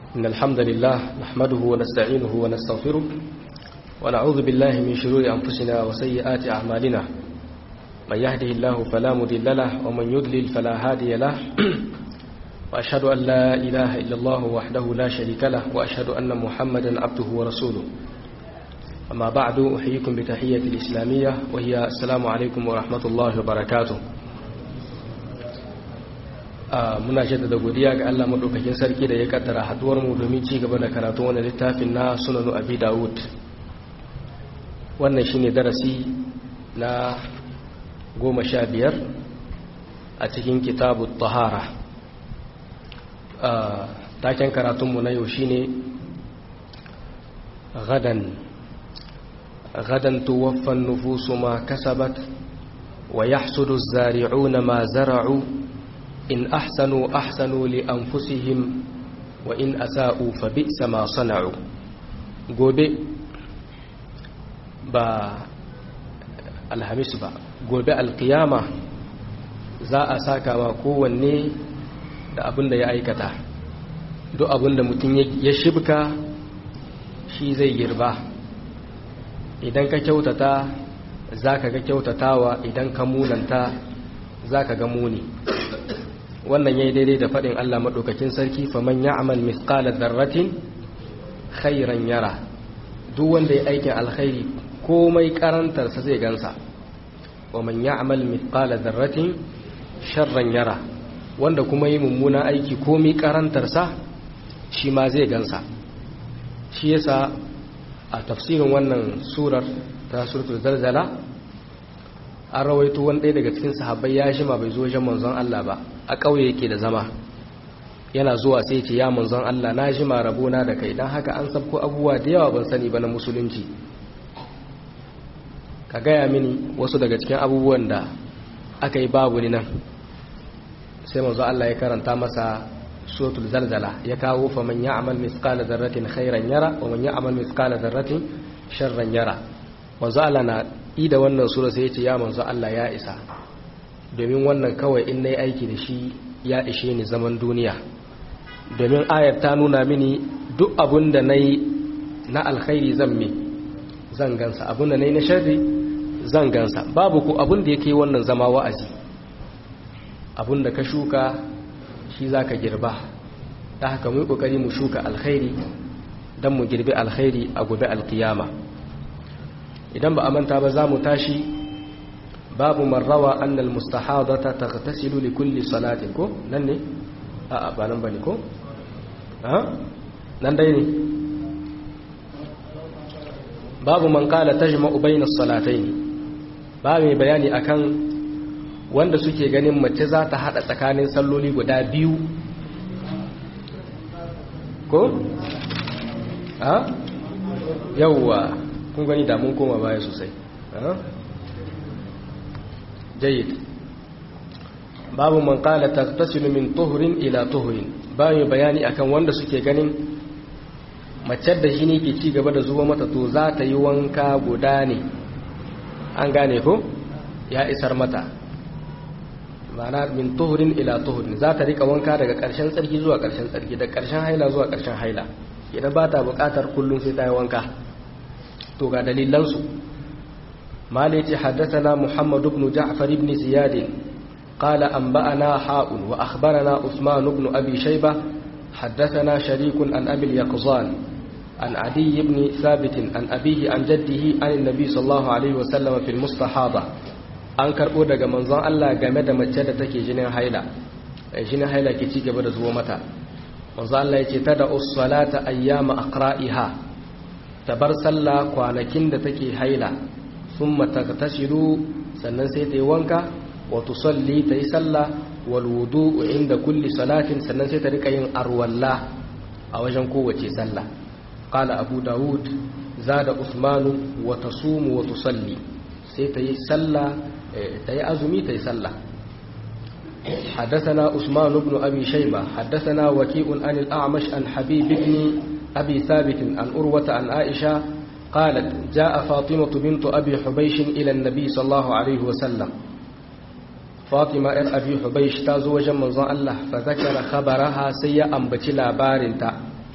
إن الحمد لله نحمده ونستعينه ونستغفره ونعوذ بالله من شرور أنفسنا وسيئات أعمالنا من يهده الله فلا مضل له ومن يضلل فلا هادي له وأشهد أن لا إله إلا الله وحده لا شريك له وأشهد أن محمدا عبده ورسوله أما بعد أحييكم بتحية الإسلامية وهي السلام عليكم ورحمة الله وبركاته muna jaddada godiya ga Allah madaukakin sarki da ya kaddara haduwar mu domin ci gaba da karatu wannan littafin na Sunanu Abi Dawud wannan shine darasi na goma sha biyar a cikin kitabu tahara taken karatunmu na yau shine gadan gadan tuwaffan nufusu ma kasabat wa yahsudu zari'una ma zara'u in ahsanu ahsanu li anfusihim wa in asa'u fa bi'sa ma sana'u gobe ba alhamis ba gobe alkiyama za a saka ma kowanne da abin da ya aikata duk abin da mutum ya shibka shi zai girba idan ka kyautata za ka ga kyautatawa idan ka munanta za ka ga muni wannan ya yi daidai da faɗin Allah maɗaukakin sarki faman ya amal mithqala dharratin khairan yara duk wanda ya aikin alkhairi komai karantarsa zai gansa wa man ya amal mithqala dharratin sharran yara wanda kuma yi mummuna aiki komai karantarsa shi ma zai gansa shi yasa a tafsirin wannan surar ta suratul zalzala an rawaito wani ɗaya daga cikin sahabbai ya shima bai zo wajen manzon Allah ba a ƙauye yake da zama yana zuwa sai ce ya manzon Allah na shima rabona da kai don haka an sabko abubuwa da yawa ban sani ba na musulunci ka gaya mini wasu daga cikin abubuwan da aka yi babu ni nan sai manzon Allah ya karanta masa suratul zalzala ya kawo fa man ya'mal mithqala dharratin khairan yara wa man ya'mal mithqala dharratin sharran yara manzo Allah na ida wannan sura sai ya ce ya manzo Allah ya isa domin wannan kawai in nayi aiki da shi ya ishe ni zaman duniya domin ayar ta nuna mini duk abun da nayi na alkhairi zan me zan gansa abun da nayi na sharri zan gansa babu ko abun da yake wannan zama wa'azi abun da ka shuka shi zaka girba ta haka mu kokari mu shuka alkhairi dan mu girbi alkhairi a gobe alkiyama idan ba a manta ba za mu tashi babu marrawa annal mustahadata taghtasilu li kulli salatin ko nan ne a a ba nan bane ko a nan dai ne babu man qala tajma'u bayna as-salatayn ba mai bayani akan wanda suke ganin mace za ta hada tsakanin salloli guda biyu ko a yawwa kun gani da mun koma baya sosai jayyid babu man qala taghtasilu min tuhrin ila tuhrin bayan bayani akan wanda suke ganin mace da jini ke ci gaba da zuwa mata to za ta yi wanka guda ne an gane ko ya isar mata ma'ana min tuhrin ila tuhrin za ta rika wanka daga ƙarshen tsarki zuwa ƙarshen tsarki da ƙarshen haila zuwa ƙarshen haila idan ba ta buƙatar kullum sai ta yi wanka to ga dalilansu malaiti haddathana muhammad ibn ja'far ibn ziyad qala anba'ana ha'un wa akhbarana usman ibn abi shayba haddathana sharik an abi al-yaqzan an adi ibn thabit an abihi an jaddihi an annabi sallallahu alaihi wa sallam fi al-mustahada an karbo daga manzon Allah game da mace da take jinin haila jinin haila ke ci gaba da zuwa mata manzon Allah yace tada us-salata ayyama aqra'iha ta bar sallah kwanakin da take haila sun mataktashiru sannan sai ta yi wanka wato salli ta yi sallah walwudu inda kulli salatin sannan sai ta rika yin arwalla a wajen kowace sallah qala abu dawud zada usmanu wa tasumu wa tusalli sai ta yi sallah ta yi azumi ta yi sallah حدثنا عثمان بن أبي شيبة حدثنا وكيء عن الأعمش عن حبيب بن أبي ثابت عن أروة عن عائشة قالت جاء فاطمة بنت أبي حبيش إلى النبي صلى الله عليه وسلم fatima yar abi hubaish ta zo wajen manzon Allah fa zakara khabaraha sai ya ambaci labarinta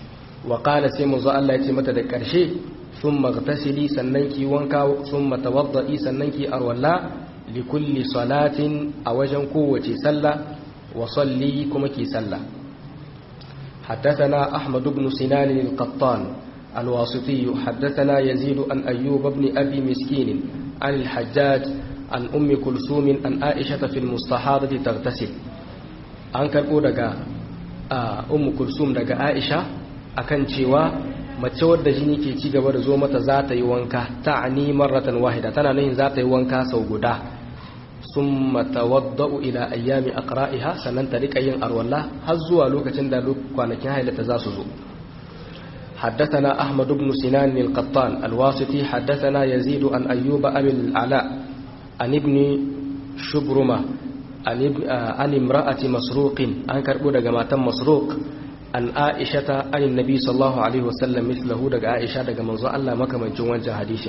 wa qala sai manzo Allah ya ce mata da karshe thumma ghtasili sannan ki wanka thumma tawaddi sannan ki arwalla li kulli salatin a wajen kowace sallah wa salli kuma ki sallah حدثنا أحمد بن سنان القطان الواسطي حدثنا يزيد عن أيوب بن أبي مسكين عن الحجاج عن أم كلثوم عن عائشة في المستحاضة تغتسل an karɓo daga ummu kulsum daga aisha akan cewa mace wadda jini ke ci gaba da zo mata za ta yi wanka ta'ani marratan wahida tana nuhin za ta yi wanka sau guda summa tawadda'u ila ayyami aqra'iha sannan ta rika yin arwalla har zuwa lokacin da kwanakin hailata za su zo حدثنا أحمد بن سنان القطان الواسطي حدثنا يزيد عن أيوب أبي العلاء عن ابن شبرمة عن امرأة مسروق عن كربو دقا مسروق عن عائشة عن النبي صلى الله عليه وسلم مثله دقا عائشة دقا منظر الله مكة من جوان حديث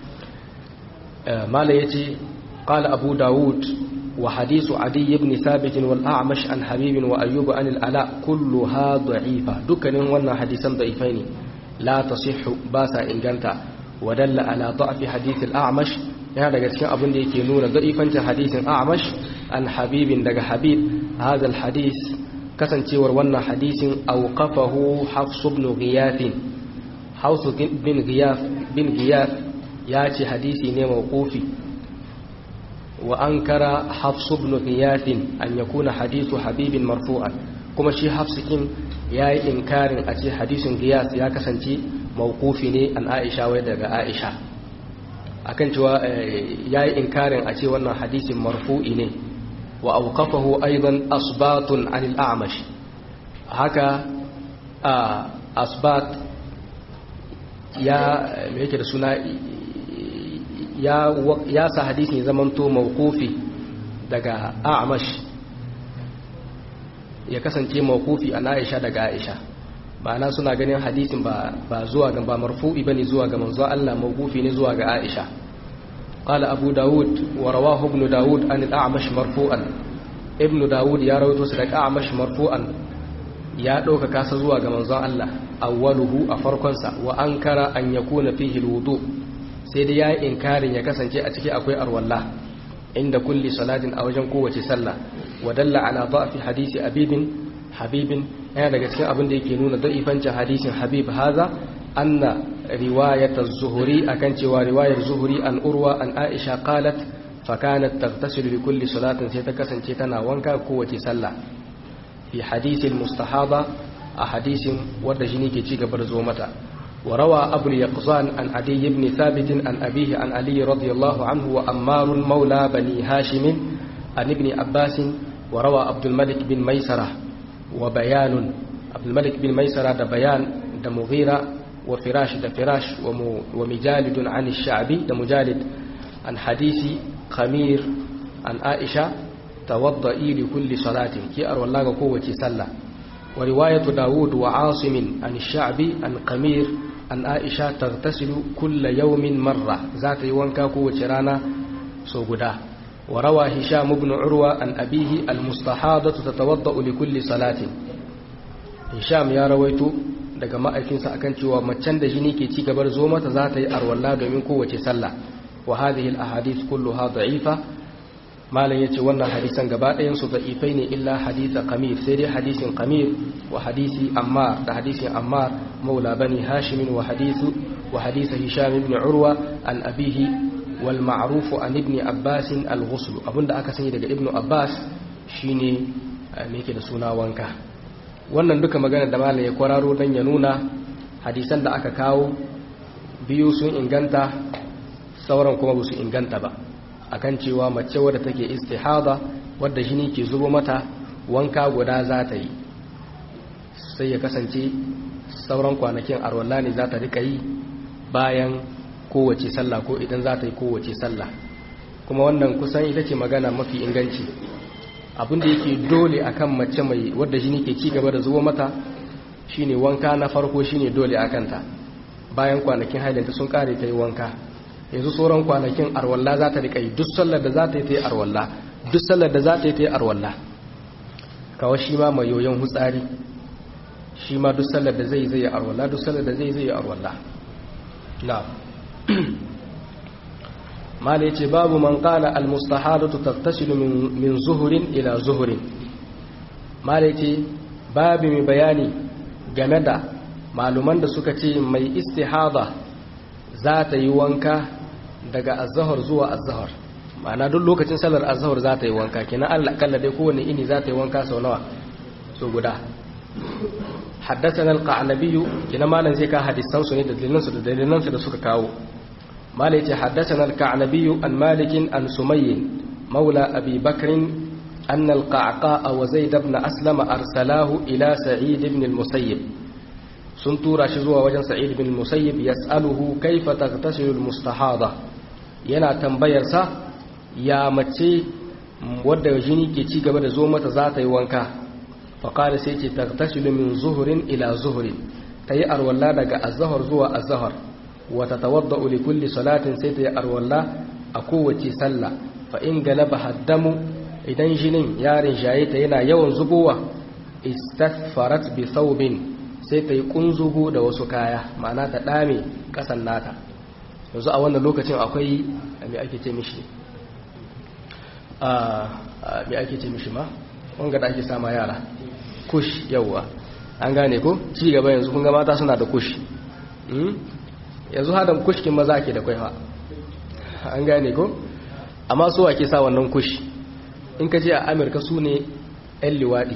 ما ليتي قال أبو داود وحديث عدي بن ثابت والأعمش عن حبيب وأيوب عن الألاء كلها ضعيفة دكان وانا حديثا ضعيفين لا تصح باسا إنجانتا ودل على ضعف حديث الأعمش yana daga cikin abin da yake nuna za'ifancin hadisin a'mash an habibin daga habib hadha alhadis kasancewar wannan hadisin awqafahu hafs ibn ghiyath hafs bin ghiyath bin ghiyath ya ce hadisi ne mawqufi wa ankara hafs ibn ghiyath an yakuna hadithu habibin marfu'an kuma shi hafs kin yayi inkarin a ce hadisin ghiyath ya kasance mawqufi ne an aisha wai daga aisha akan cewa yayi inkarin a ce wannan hadisin marfu'i ne wa awqafahu aidan asbatun anil a'mash haka asbat ya me yake da suna ya ya sa hadisin zamanto mawqufi daga a'mash ya kasance mawqufi an Aisha daga Aisha ma'ana suna ganin hadisin ba ba zuwa ga ba marfu'i bane zuwa ga manzo Allah mawqufi ne zuwa ga Aisha qala Abu Dawud wa rawahu Ibn Dawud an al-A'mash marfu'an Ibn Dawud ya rawaito su daga A'mash marfu'an ya dauka kasa zuwa ga manzo Allah awwaluhu a farkon sa wa ankara an yakuna fihi al-wudu sai dai yayi inkarin ya kasance a ciki akwai arwalla inda kulli salatin a wajen kowace sallah wa dalla ala da'fi hadisi abibin habibin yana daga cikin abin da yake nuna da'ifancin hadisin habib haza anna riwayat az-zuhri akan cewa riwayar zuhri an urwa an aisha qalat fa kanat taghtasilu li kulli salatin sai ta kasance tana wanka kowace sallah fi hadisi al-mustahaba a hadisin wanda jini ke ci gaba da zo mata wa rawa abu al-yaqzan an adi ibn thabit an abihi an ali radiyallahu anhu wa ammar maula bani hashim an ibn abbas wa rawa abdul malik bin maisarah وبيان عبد الملك بن ميسرة ده بيان ده مغيرة وفراش ده فراش ومجالد عن الشعبي ده مجالد عن حديث خمير عن عائشة توضئي لكل صلاة كي أروا الله قوة سلة ورواية داود وعاصم عن الشعبي عن قمير عن عائشة تغتسل كل يوم مرة ذات يوانكا قوة رانا سوغدا وروى هشام بن عروة عن أبيه المستحاضة تتوضأ لكل صلاة هشام يا رويت daga ma'aikinsa akan cewa macen da jini ke ci gabar zo mata za ta yi arwalla domin kowace sallah wa hadhihi al-ahadith kulluha da'ifa malam yace wannan hadisan gaba ɗayan su da'ifai ne illa hadisa qamir sai dai hadisin qamir wa hadisi ammar da hadisin ammar maula bani hashim wa hadisu wa hadisa hisham ibn urwa an abihi والمعروف عن ابن عباس الغسل abinda aka sani daga ibnu abbas shine me yake da suna wanka wannan duka magana da malai ya kwararo dan ya nuna hadisan da aka kawo biyu sun inganta sauran kuma ba su inganta ba akan cewa mace wadda take istihada wadda jini ke zubo mata wanka guda za ta yi sai ya kasance sauran kwanakin arwalla ne za ta rika yi bayan kowace sallah ko idan za ta yi kowace sallah kuma wannan kusan ita ce magana mafi inganci abinda yake dole akan mace mai wadda jini ke ci gaba da zuwa mata shine wanka na farko shine dole a kanta bayan kwanakin hailanta sun kare ta yi wanka yanzu sauran kwanakin arwalla za ta rika yi duk sallar da za ta yi ta yi arwalla duk sallar da za ta yi ta yi arwalla kawai shi ma mai yoyon hutsari shi ma duk sallar da zai zai arwalla duk sallar da zai zai arwalla na mala yace babu man qala al mustahadatu tattasilu min min zuhurin ila zuhurin mala yace babu mai bayani game da maluman da suka ce mai istihada za ta yi wanka daga azhar zuwa azhar ma'ana duk lokacin sallar azhar za ta yi wanka kenan Allah kalla dai kowanne ini za ta yi wanka sau nawa so guda حدثنا القعنبي كنا ما نزي كا حديثان سنه da dalilan su da dalilan su da suka kawo mala yace حدثنا القعنبي عن مالك عن سمي مولى ابي بكر ان القعقاء وزيد بن اسلم ارسلاه الى سعيد بن المسيب sun tura shi zuwa wajen sa'id bin musayyib yas'aluhu kaifa taghtasilu almustahada yana tambayar sa ya mace wadda jini ke ci gaba da zo mata za ta yi wanka faƙari sai ce tagtasilu min zuhurin ila zuhurin ta yi arwalla daga azahar zuwa azahar wata tawadda uli kulli salatin sai ta yi arwalla a kowace sallah fa in galaba haddamu idan jinin yarin shaye ta yana yawan zubowa istaghfarat bi thawbin sai ta yi kunzugu da wasu kaya ma'ana ta dame kasan nata yanzu a wannan lokacin akwai me ake ce mishi a me ake ce mishi ma wanga da ake sama yara kush yawwa an gane ko ci gaba yanzu kun ga mata suna da kush yanzu hadan kushkin maza ke da kwaifa an gane ko amma su ake sa wannan kush in ka je a amurka su ne 'yan liwaɗi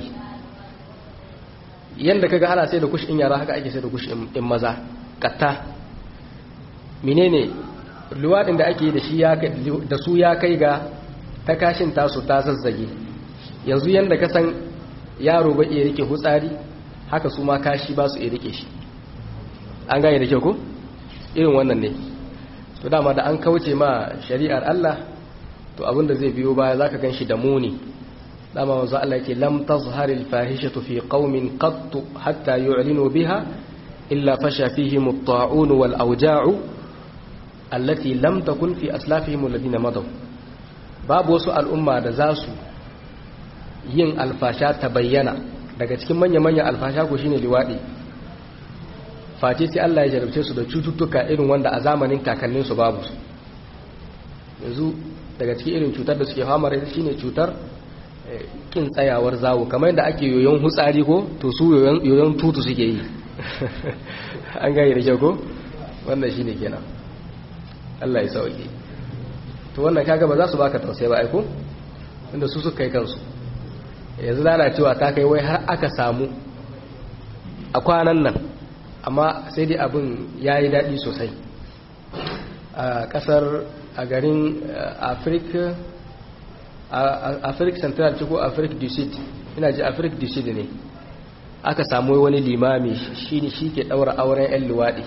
yadda kaga ana sai da kush in yara haka ake sai da kush in maza katta menene liwaɗin da ake da su ya kai ga ta kashin tasu ta zazzage yanzu yadda ka san yaro ba iya rike hutsari haka su ma kashi ba su iya rike shi an gane da kyau ko irin wannan ne to dama da an kauce ma shari'ar Allah to abinda zai biyo baya zaka ganshi da muni dama wanzu Allah yake lam tazhar al fahishatu fi qaumin qatt hatta yu'linu biha illa fasha fihim at-ta'un wal awja'u allati lam takun fi aslafihim alladhina madaw babu wasu al'umma da za su yin alfasha ta bayyana daga cikin manya-manyan alfasha ko shine liwaɗi face sai Allah ya jarabce su da cututtuka irin wanda a zamanin kakannin su babu su yanzu daga cikin irin cutar da suke fama da shine cutar kin tsayawar zawo kamar yadda ake yoyon hutsari ko to su yoyon tutu suke yi an gane da kyau ko wannan shine kenan Allah ya sauke to wannan kaga ba za su baka tausayi ba aiko inda su suka kai kansu yanzu lalacewa ta kai wai har aka samu a kwanan nan amma sai dai abin ya yi daɗi sosai a ƙasar a garin afirka afirka central ce ko afirka du sud ina ji afirka du sud ne aka samu wani limami shi ne shi ke ɗaura auren 'yan luwaɗi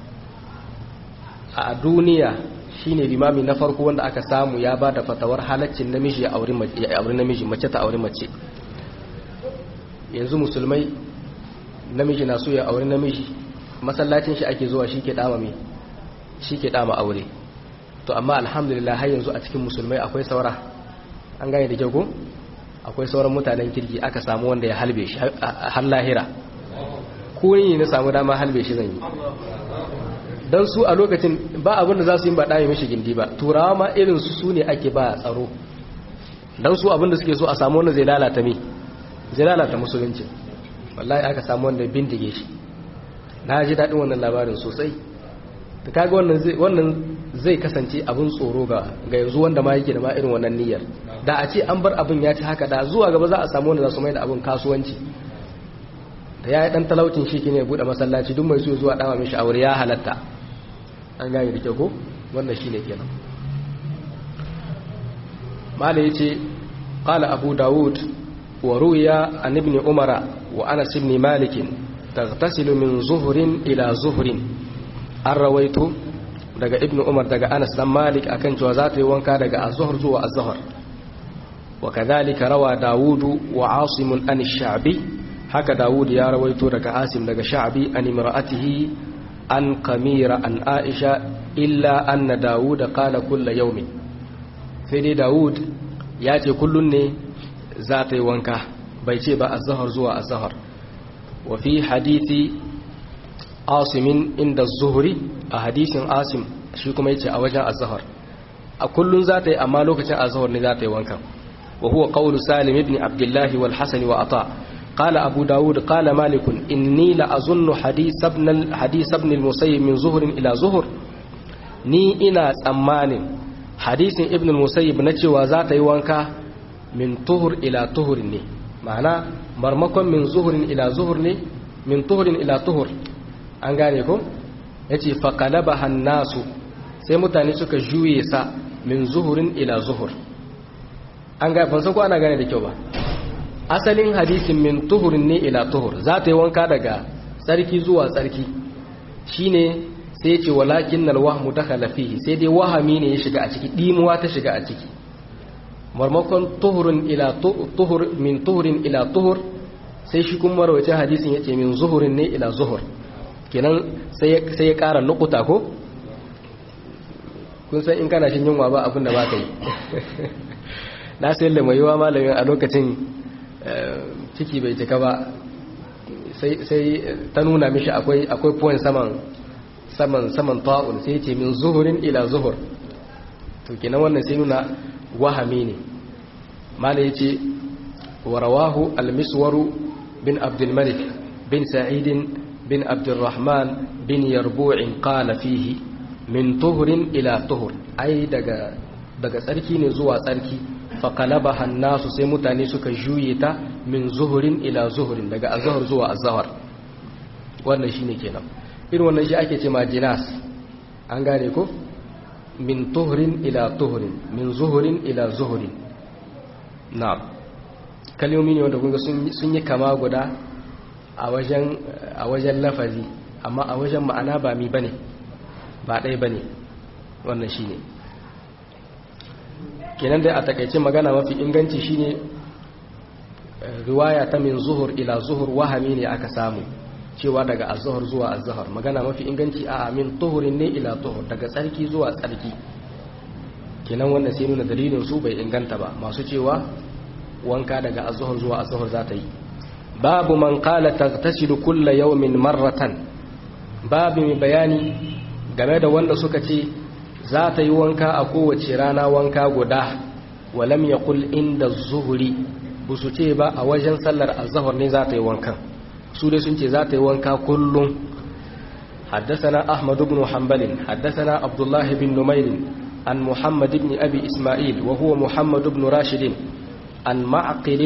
a duniya shi ne limami na farko wanda aka samu ya ba da fatawar halaccin namiji ya auri namiji mace ta auri mace yanzu musulmai namiji na so ya auri namiji masallacin shi ake zuwa shi ke dama mai shi ke dama aure to amma alhamdulillah har yanzu a cikin musulmai akwai saura an gane da kyau ko akwai sauran mutanen kirki aka samu wanda ya halbe shi har lahira ko ni na samu dama halbe shi zan yi don su a lokacin ba abin da za su yi ba ɗaya mishi gindi ba turawa ma irin su su ne ake ba tsaro don su abin da suke so a samu wanda zai lalata mi zai lalata musulunci wallahi aka samu wanda bindige shi na ji daɗin wannan labarin sosai ta kaga wannan zai kasance abin tsoro ga yanzu wanda ma yake da ma irin wannan niyyar da a ce an bar abin ya ci haka da zuwa gaba za a samu wanda za su mai da abin kasuwanci da ya yi ɗan talaucin shi ne buɗe masallaci duk mai so zuwa ɗama mishi aure ya halatta an gane da kyau ko wannan shi ne kenan mala ya ce ƙala abu dawud wa ruya an ibn umara wa anas ibn malikin tagtasilu min zuhurin ila zuhurin an rawaito daga ibn umar daga anas dan malik akan cewa za ta yi wanka daga azhar zuwa azhar wa kadhalika rawa dawudu wa asimun an sha'bi haka dawud ya rawaito daga asim daga sha'bi an imra'atihi an kamira an aisha illa anna dawud qala kullu yawmin sai dai dawud ya ce kullun ne za ta yi wanka bai ce ba azhar zuwa azhar wa fi hadithi asimin inda zuhuri a hadisin asim shi kuma yace a wajen azhar a kullun za ta yi amma lokacin azhar ne za ta yi wankan wa huwa qawlu salim ibn abdullah wal hasan wa ata قال أبو داود قال مالك إني لأظن حديث ابن حديث ابن المسيب من ظهر إلى ظهر ni ina tsammanin hadisin ibn al-musayyib na cewa za ta yi wanka min tuhur ila tuhurin ne ma'ana marmakon min zuhurin ila zuhur ne min tuhurin ila tuhur an gane ko yace fa qalaba hannasu sai mutane suka juye sa min zuhurin ila zuhur an ga ban san ko ana gane da kyau ba asalin hadisin min tuhurin ne ila tuhur za ta yi wanka daga tsarki zuwa tsarki shine sai ce walakin nal wahmu dakhala fihi sai dai wahami ne ya shiga a ciki dimuwa ta shiga a ciki marmakon tuhurun ila tuhur min tuhurin ila tuhur sai shi kuma rawaice hadisin yace min zuhurin ne ila zuhur kenan sai sai ya ƙara nukuta ko kun san in kana shin yunwa ba abin da ba ka yi na sayar da mai yiwa malamin a lokacin ciki bai cika ba sai ta nuna mishi akwai akwai point saman saman saman ta'un sai ce min zuhurin ila zuhur to kenan wannan sai nuna wahami ne mala yace wa rawahu al-miswaru bin abdul malik bin sa'id bin abdurrahman bin yarbu'in qala fihi min tuhurin ila tuhur ai daga daga tsarki ne zuwa tsarki faƙalaba hannasu sai mutane suka juye ta min zuhurin ila zuhurin daga azahar zuwa azahar wannan shi ne kenan irin wannan shi ake ce ma jinas an gane ko min tuhurin ila tuhurin min zuhurin ila zuhurin na kalmomi ne wanda kunga sun yi kama guda a wajen lafazi amma a wajen ma'ana ba mi bane ba ɗaya bane wannan shi ne kenan dai a takaice magana mafi inganci shine riwaya ta min zuhur ila zuhur wahami ne aka samu cewa daga azhar zuwa azhar magana mafi inganci a min tuhurin ne ila tuhur daga tsarki zuwa tsarki kenan wannan sai nuna dalilin su bai inganta ba masu cewa wanka daga azhar zuwa azhar za ta yi babu man qala taghtasilu kulla yawmin marratan babu mai bayani game da wanda suka ce za ta yi wanka a kowace rana wanka guda walam ya kul inda zuhuri ba su ce ba a wajen sallar azahar ne za ta yi wankan su dai sun ce za ta yi wanka kullum حدثنا أحمد بن حنبل حدثنا عبد الله بن نمير عن محمد بن أبي إسماعيل وهو محمد بن راشد عن معقل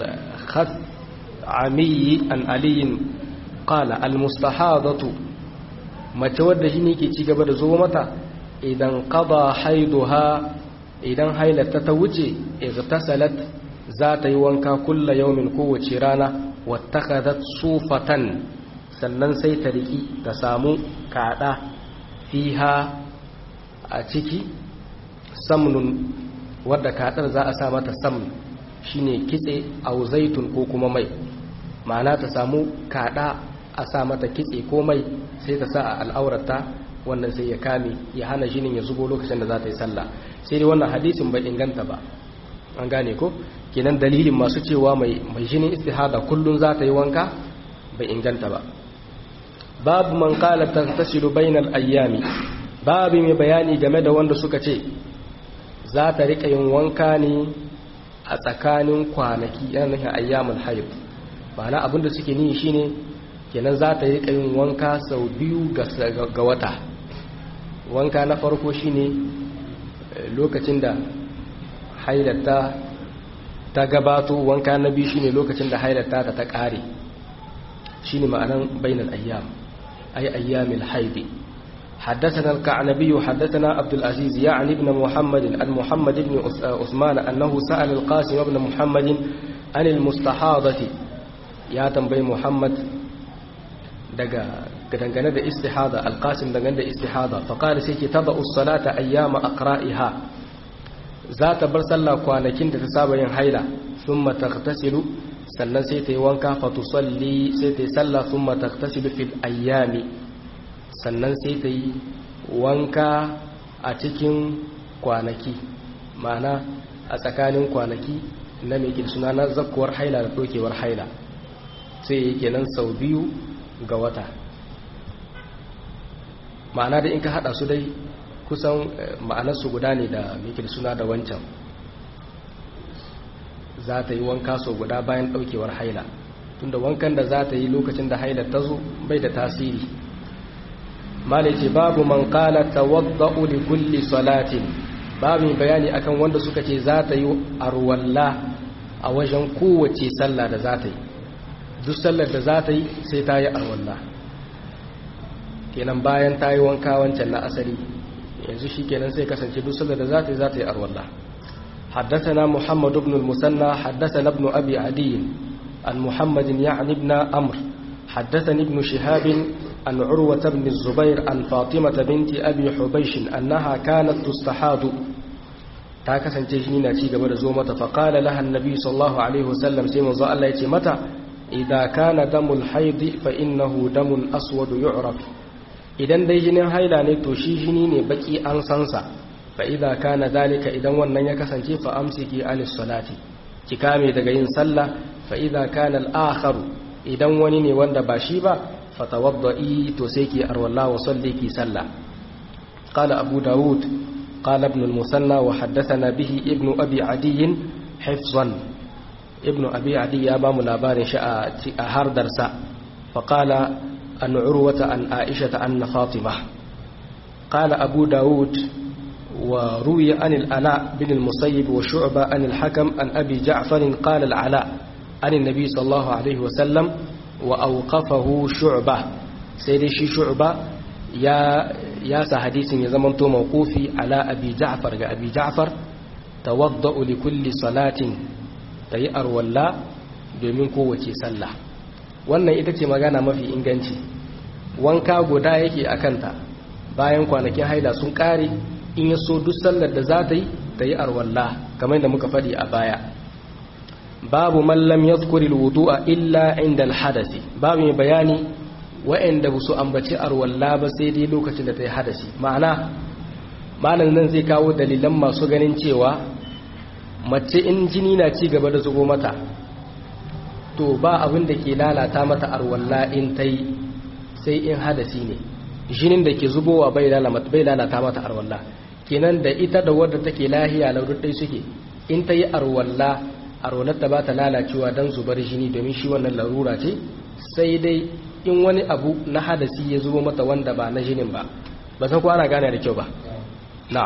الخثعمي عن علي قال المستحاضة ما تود هنيك تيجي زو متى idan qada haiduha idan hailata ta wuce igtasalat za ta yi wanka kulla yaumin kowace rana wattakadat sufatan sannan sai ta riki ta samu kada fiha a ciki samnun wadda kadar za a sa mata samn shine kitse au zaitun ko kuma mai ma'ana ta samu kada a sa mata kitse ko mai sai ta sa a al'aurata wannan sai ya kame ya hana jinin ya zubo lokacin da za ta yi sallah sai dai wannan hadisin bai inganta ba an gane ko kenan dalilin masu cewa mai mai jinin istihada kullun za ta yi wanka bai inganta ba babu man qala taghtasilu bainal ayyami babu mai bayani game da wanda suka ce za ta rika yin wanka ne a tsakanin kwanaki yana nufin ayyamul hayd ma'ana abinda suke niyi shine kenan za ta rika yin wanka sau biyu ga wata wanka na farko shine lokacin da hailata ta gabato wanka na biyu shine lokacin da hailata ta ta kare shine ma'anan bainal ayyam ay ayyamil haidi حدثنا الكعنبي حدثنا عبد العزيز يعني ابن محمد عن محمد بن عثمان أنه سأل القاسم بن محمد عن المستحاضة يا تنبي محمد daga dangane da istihada alqasim dangane da istihada fa qala sai ki taba us-salata ayyama aqra'iha za ta bar sallah kwanakin da ta saba yin haila thumma taghtasilu sannan sai ta yi wanka fa tusalli sai ta yi sallah thumma taghtasilu fil ayyami sannan sai ta yi wanka a cikin kwanaki ma'ana a tsakanin kwanaki na mai suna na zakkuwar haila da dokewar haila sai ya kenan sau biyu ga wata ma'ana da in ka hada su dai kusan ma'anarsu guda ne da mikil suna da wancan za ta yi wanka sau guda bayan daukewar haila tunda wankan da za ta yi lokacin da haila ta zo bai da tasiri malice babu man kala tawadda'u li kulli salatin babu bayani akan wanda suka ce za ta yi arwalla a wajen kowace sallah da za ta yi duk sallar da za ta yi sai ta yi arwalla kenan bayan ta yi wanka wancan na asali yanzu shi kenan sai kasance duk sallar da za ta yi za ta yi arwalla حدثنا محمد بن المثنى حدثنا ابن أبي عدي عن محمد يعني ابن أمر حدثني ابن شهاب عن عروة بن الزبير عن فاطمة بنت أبي حبيش أنها كانت تستحاض تاكسا تجنينا تيجا برزومة فقال لها النبي صلى الله عليه وسلم سيما زال الله متى إذا كان دم الحيض فإنه دم أسود يعرف idan dai jinin haila ne to shi jini ne baki an sansa fa idza kana dalika idan wannan ya kasance fa amsiki anis salati ki kame daga yin sallah fa idza kana al idan wani ne wanda ba shi ba فتوضئي تسيكي أرو الله وصليكي سلا قال أبو داود قال ابن المثنى وحدثنا به ابن أبي عدي حفظا ابن أبي عدي أمام الأبار شاء أهار درسا فقال أن عروة أن عائشة أن فاطمة قال أبو داود وروي عن الألاء بن المصيب وشعبة عن الحكم عن أبي جعفر قال العلاء عن النبي صلى الله عليه وسلم وأوقفه شعبة سيدي شي شعبة يا يا حديث يزمنتو موقوفي على أبي جعفر أبي جعفر توضأ لكل صلاة تيأر ولا domin kowace sallah wannan ita ce magana mafi inganci wanka guda yake a kanta bayan kwanakin haila sun kare in ya so duk sallar da za ta yi ta yi arwalla kamar da muka faɗi a baya babu mallam ya zukuri wudu'a illa inda alhadasi babu mai bayani wa'anda ba su ambaci arwalla ba sai dai lokacin da ta yi hadasi ma'ana malam nan zai kawo dalilan masu ganin cewa mace in jini na ci gaba da zubo mata to ba abin da ke lalata mata arwalla in ta yi sai in hadasi ne jinin da ke zubowa bai lalata mata arwalla kenan da ita da wadda take lahiya lauruddai suke in ta yi arwalla arwallar ta ba ta lalacewa don zubar jini domin shi wannan larura ce sai dai in wani abu na hadasi ya zubo mata wanda ba na jinin ba ba san ana gane da kyau ba na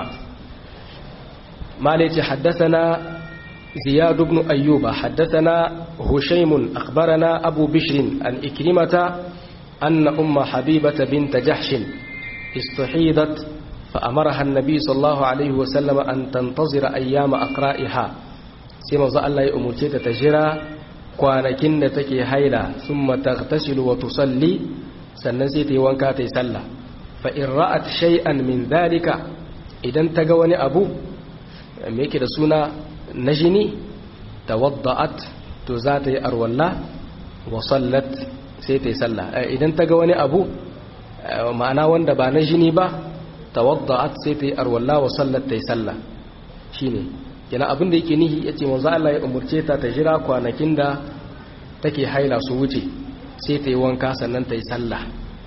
malai ce haddasa na زياد بن أيوب حدثنا هشيم أخبرنا أبو بشر عن إكرمة أن أم حبيبة بنت جحش استحيضت فأمرها النبي صلى الله عليه وسلم أن تنتظر أيام أقرائها سيما ظل الله أمرتي تتجرى kwanakin da take haila summa taghtasilu wa tusalli sannan sai ta yi wanka ta yi sallah fa in ra'at shay'an min dhalika idan ta ga wani abu me yake da suna na jini tawadda'at to za ta yi arwalla wa sallat sai ta yi sallah idan ta ga wani abu ma'ana wanda ba na jini ba tawadda'at sai ta yi arwalla wa sallat ta yi sallah shine kina abin da yake nihi yace manzo Allah ya umurce ta ta jira kwanakin da take haila su wuce sai ta yi wanka sannan ta yi sallah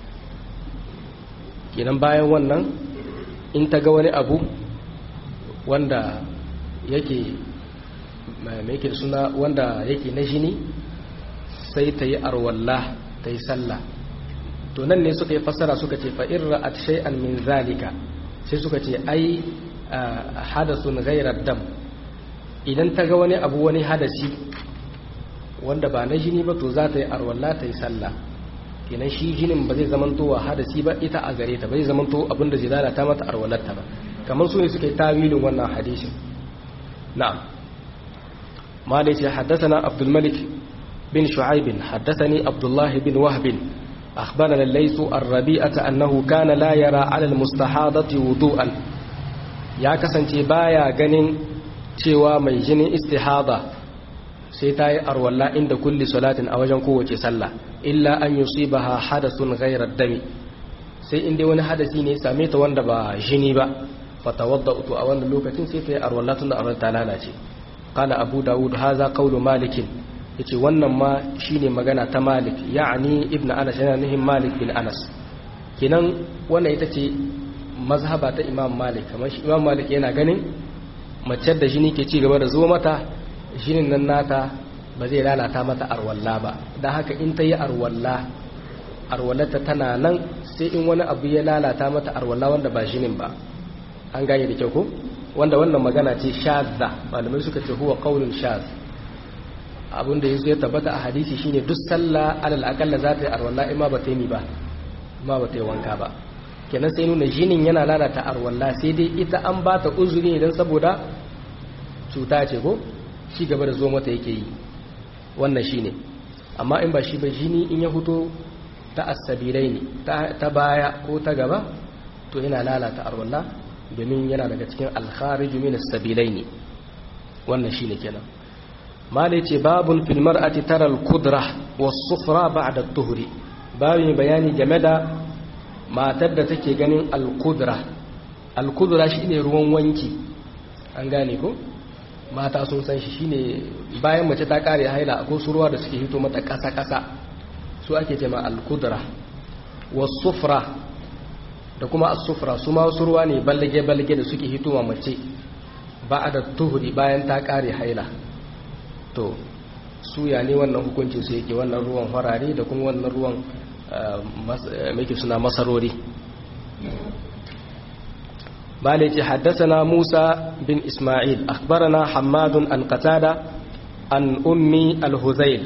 kinan bayan wannan in ta ga wani abu wanda yake mai yake suna wanda yake na jini sai ta yi arwalla ta yi sallah to nan ne suka yi fassara suka ce fa irra at shay'an min zalika sai suka ce ai hadasun ghairar dam idan ta ga wani abu wani hadasi wanda ba na jini ba to za ta yi arwalla ta yi sallah kenan shi jinin ba zai zamanto wa hadasi ba ita a gare ta bai zamanto abinda zai lalata mata arwallarta ba kamar su ne suka yi tawilin wannan hadisin na'am ma da yace haddathana abdul malik bin shu'aib haddathani abdullah bin wahb akhbarana laysu ar-rabi'ata annahu kana la yara 'ala al-mustahadati wudu'an ya kasance baya ganin cewa mai jinin istihada sai ta yi arwalla inda kulli salatin a wajen kowace sallah illa an yusibaha hadathun ghayra dami sai inda wani hadasi ne same ta wanda ba jini ba fatawadda to a wannan lokacin sai ta yi arwalla tun da arwalla ta lalace qala abu daud hadha qawlu malik yace wannan ma shine magana ta Malik ya'ni ibn Anas yana nihin Malik bin Anas kenan wannan ita ce mazhaba ta Imam Malik kamar shi Imam Malik yana ganin mace da jini ke ci gaba da zo mata jinin nan nata ba zai lalata mata arwalla ba dan haka in ta yi arwalla arwallata tana nan sai in wani abu ya lalata mata arwalla wanda ba jinin ba an gane da kyau ko wanda wannan magana ce shadda malamai suka ce huwa qaulun shadh abinda yazo ya tabbata a hadisi shine duk sallah alal akalla za ta yi arwalla ima ba ta yi ba ima ba ta yi wanka ba kenan sai nuna jinin yana lalata arwalla sai dai ita an ba ta uzuri idan saboda cuta ce ko shi gaba da zo mata yake yi wannan shine amma in ba shi ba jini in ya fito ta asabirai ne ta baya ko ta gaba to yana lalata arwalla domin yana daga cikin alkhariju min as-sabilai ne wannan shine kenan mala yace babun fil mar'ati tara al-qudra was-sufra ba'da at-tuhri babu bayani game da matar da take ganin al-qudra al-qudra shine ruwan wanki an gane ko mata sun san shi shine bayan mace ta kare haila akwai su ruwa da suke hito mata kasa kasa su ake cewa al-qudra was-sufra da kuma as-sufra su ma wasu ruwa ne ballage-ballage da suke hitowa mace ba a da tuhuri bayan ta kare haila to suya ne wannan hukuncin su yake wannan ruwan farare da kuma wannan ruwan mai suna masarori بالتي حدثنا موسى بن إسماعيل أخبرنا حماد عن قتادة عن أمي الهذيل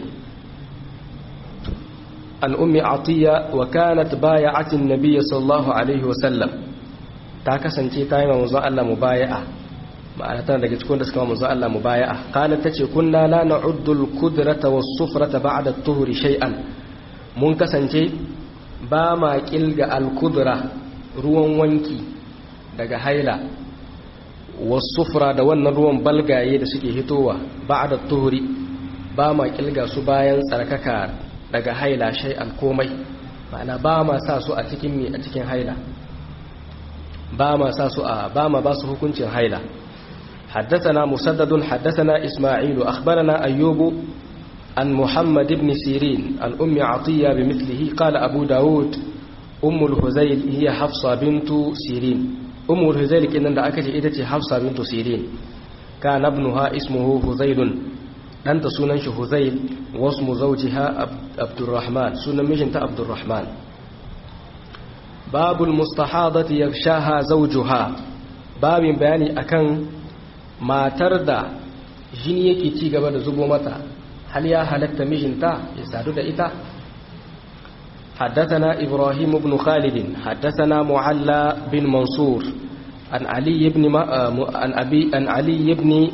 عن أم عطية وكانت بايعة النبي صلى الله عليه وسلم تاكسن تي تايما مزا الله مبايعة ma'ana tana daga cikin da suka ma manzo Allah mubaya'a qalat tace kunna la na'uddu al-qudrata was-sufrata ba'da at-tuhri shay'an mun kasance ba ma kilga al-qudra ruwan wanki daga haila was-sufra da wannan ruwan balgaye da suke hitowa ba'da at-tuhri ba ma kilga su bayan tsarkaka daga haila shay'an komai ma'ana ba ma sa su a cikin mi a cikin haila ba ma sa su a ba ma ba su hukuncin haila حدثنا مسدد حدثنا إسماعيل أخبرنا أيوب عن محمد بن سيرين عن أم عطية بمثله قال أبو داود أم الهزيل هي حفصة بنت سيرين أم الهزيل إن أكت إدتي حفصة بنت سيرين كان ابنها اسمه هزيل أنت سننش هزيل واسم زوجها عبد الرحمن سنن مجنت عبد الرحمن باب المستحاضة يغشاها زوجها باب بياني أكن matar da jini yake ci gaba da zubo mata hal ya halatta mijinta ya sadu da ita حدثنا إبراهيم بن خالد حدثنا معلى بن منصور عن علي بن عن أبي عن علي بن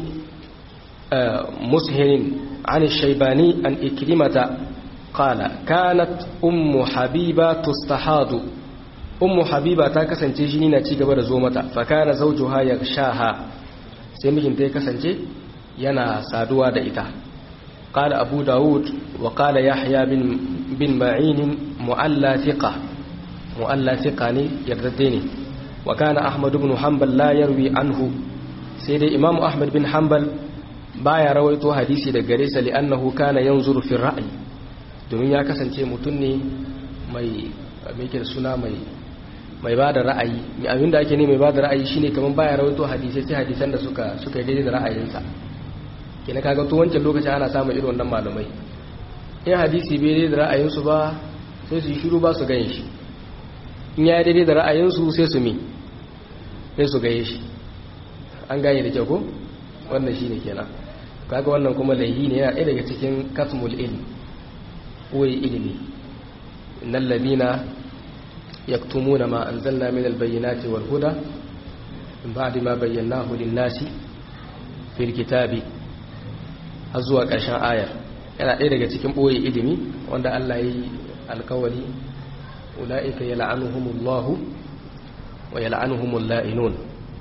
مسهر عن الشيباني عن إكرمة قال كانت أم حبيبة تستحاض أم حبيبة تاكسن تجنين تيجا زومتا فكان زوجها يغشاها sai mijinta ya kasance yana saduwa da ita قال أبو داود وقال يحيى بن, بن معين مؤلى ثقة مؤلى ثقة يردديني وكان أحمد بن حنبل لا يروي عنه سيدي إمام أحمد بن حنبل بايا رويته حديثي دقريس لأنه كان ينظر في الرأي domin ya kasance mutum ne mai mai suna mai mai ba da ra'ayi abinda ake ne mai ba da ra'ayi shine kamar baya rawaito hadisai sai hadisan da suka suka yi daidai da ra'ayinsa kina kaga to wancan lokacin ana samun irin wannan malamai in hadisi bai daidai da ra'ayinsu ba sai su yi shiru ba su gane shi in ya daidai da ra'ayinsu sai su mi sai su gaye shi an gane da kyau ko wannan shine kenan kaga wannan kuma laihi ne yana ɗaya daga cikin katmul ilm koyi ilimi innal ladina يكتمون ما أنزلنا من البينات والهدى من بعد ما بيناه للناس في الكتاب أزوى ƙarshen ayar yana ɗaya daga cikin ɓoye ilimi wanda Allah ya yi alkawari ula'ika ya la'anuhumullahu wa ya la'anuhumul la'inun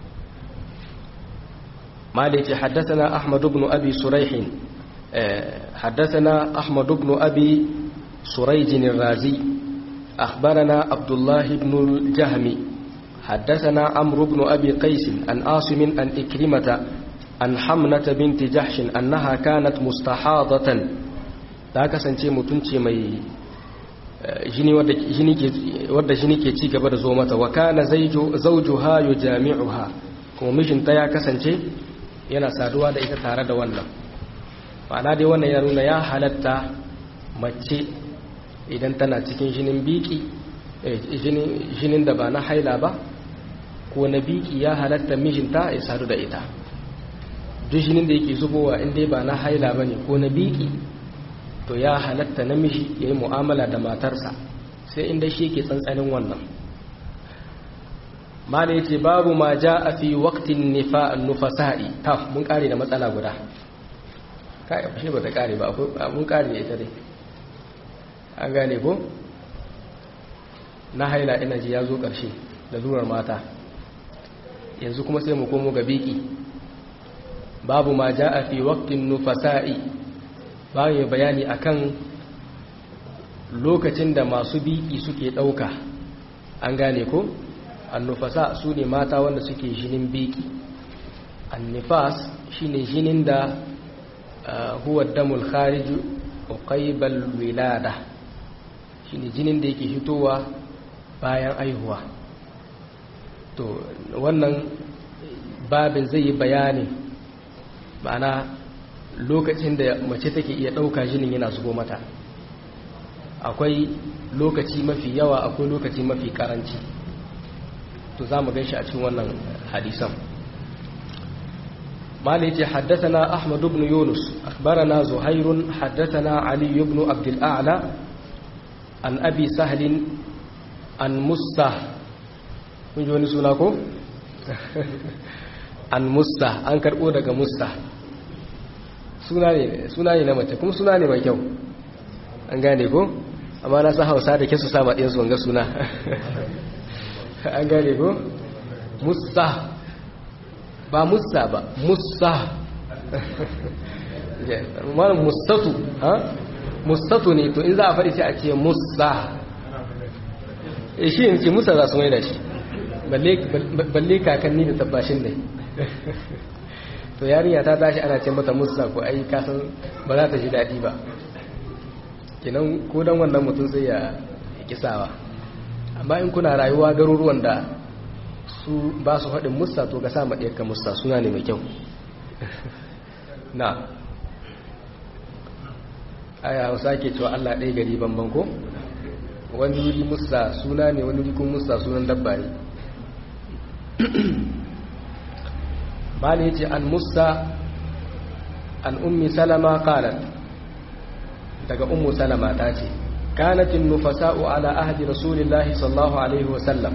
ma da yake haddasana Ahmad ibn Abi Suraihin haddasana Ahmad ibn Abi Surayjin razi أخبرنا عبد الله بن الجهم حدثنا عمرو بن أبي قيس عن عاصم عن إكرمة عن حمنة بنت جحش أنها كانت مستحاضة ta kasance mutunci mai jini wadda jini ke ci gaba da zo mata wa kana zawjuha yujami'uha kuma mijinta ya kasance yana saduwa da ita tare da wannan ma'ana dai wannan ya nuna ya halatta mace idan tana cikin jinin biki jinin da ba na haila ba ko na biki ya halatta mijinta ya sadu da ita duk jinin da yake zubowa in dai ba na haila ba ne ko na biki to ya halatta namiji ya yi mu'amala da matarsa sai inda shi yake tsantsanin wannan mala ya ce babu ma ja a fi waktin nufasa'i ta mun kare da matsala guda kai shi ba ta kare ba mun kare ita dai an gane ko na haila ina ji ya zo ƙarshe da zurar mata yanzu kuma sai mu komo ga biki babu ma ja a fi waktin nufasa'i bayan bayani akan lokacin da masu biki suke ɗauka an gane ko annufasa su ne mata wanda suke jinin biki annifas shine jinin da huwa damul khariju uqaybal wilada shine jinin da yake fitowa bayan aihuwa to wannan babin zai yi bayani ma'ana lokacin da mace take iya ɗauka jinin yana zubo mata akwai lokaci mafi yawa akwai lokaci mafi karanci to za mu ganshi a cikin wannan hadisan مالك حدثنا أحمد بن يونس أخبرنا زهير حدثنا علي بن عبد الأعلى عن أبي سهل عن مستة من جوني سناكو عن مستة عن كربو دقى مستة suna ne na mace kuma suna ne mai kyau an gane ko amma na sa hausa da ke su sama ɗinsu wanga suna an gane ko musa ba musa ba musa mana mustatu ha mustatu ne to in za a faɗi sai a ce musa e shi yin ce musa za su mai da shi balle kakanni da tabbashin ne to yarinya ta tashi ana ce mata musa ko ai kasan ba za ta ji daɗi ba kinan ko dan wannan mutum sai ya kisawa amma in kuna rayuwa garuruwan da su ba su haɗin musa to ga sama ɗaya musa suna ne mai kyau na aya hausa ke cewa allah ɗaya gari banban ko wani wuri musa suna ne wani wuri kun musa sunan dabba ne bani ya ce an musa an ummi salama kalat daga ummu salama ta ce kanatin nufasa'u ala ahdi rasulillahi sallallahu alaihi wasallam